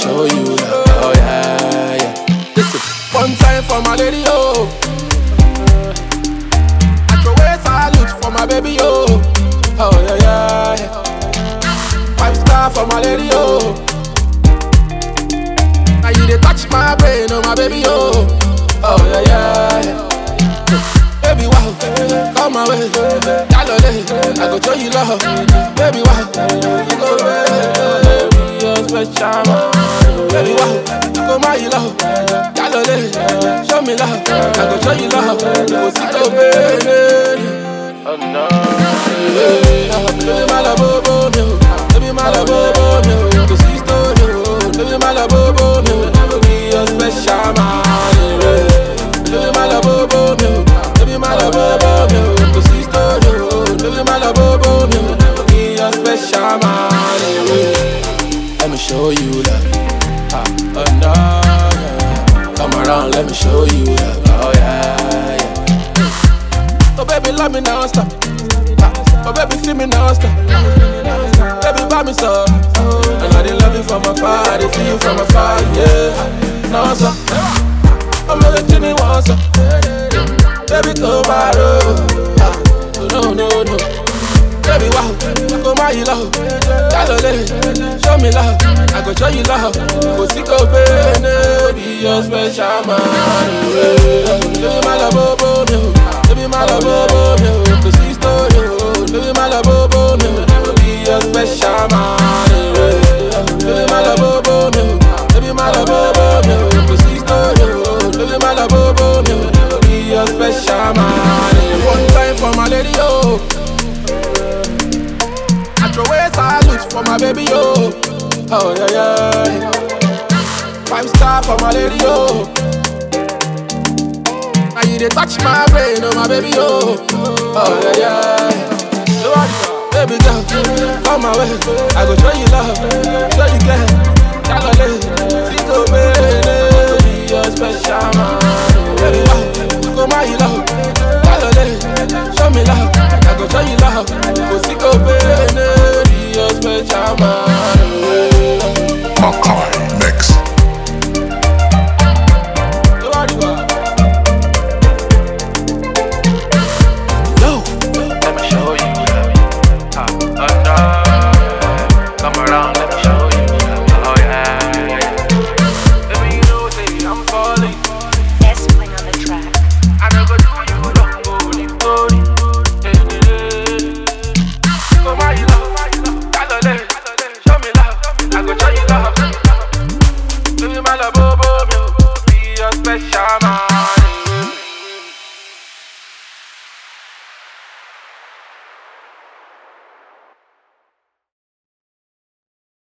show you love. Oh yeah, yeah. Listen, one time for my lady, oh. I throw a salute for my baby, oh. Oh yeah, yeah, yeah. Five star for my lady, oh. Now you dey touch my brain, oh my baby, oh. Oh yeah, yeah, yeah. Baby, wow, come my way. Yalole, I go show you love. Baby, wow, you go baby, you're special. man. Baby, wow, you go my love. Yalole, show me love. I go show you love. You go see go baby. Oh no. Baby, my love, bobo, me. Baby, my love, bobo, me. Go see story, oh. Baby, my love, bobo, me. Be your special man. Baby, my love, bobo, me. Baby, my love, bobo, me. Go see story, oh. Baby, my love, bobo, me. Be your special man. Let me show you love. Ah, oh no, yeah. Come around, let me show you love. Oh yeah, yeah. Oh baby, love me now, stop. Ah, Oh baby, see me now, stop. Baby, buy me some. And I did love you from afar, I did feel you from afar, yeah. Now, stop. I'm gonna give me one, stop. Baby, come my road. Ah, oh, no, no, no. Baby, wow, go my love. Yalole, show me love. I go show you love. Go see go baby, your special man. Baby, my love, bobo, me. Baby, my love, bobo, me. Go see story, oh. Baby, my love, bobo, me. Be your special man. Baby, my love, bobo, me. Baby, my love, bobo, me. Go see story, oh. Baby, my love, bobo, me. Be your special man. One time for my lady, oh. I throw a salute for my baby, oh. Oh, yeah, yeah. Five star for my lady, oh. Now you dey touch my brain, oh, my baby, oh. Oh, yeah, yeah. You want it? Baby girl, come my way. I go show you love, show you care.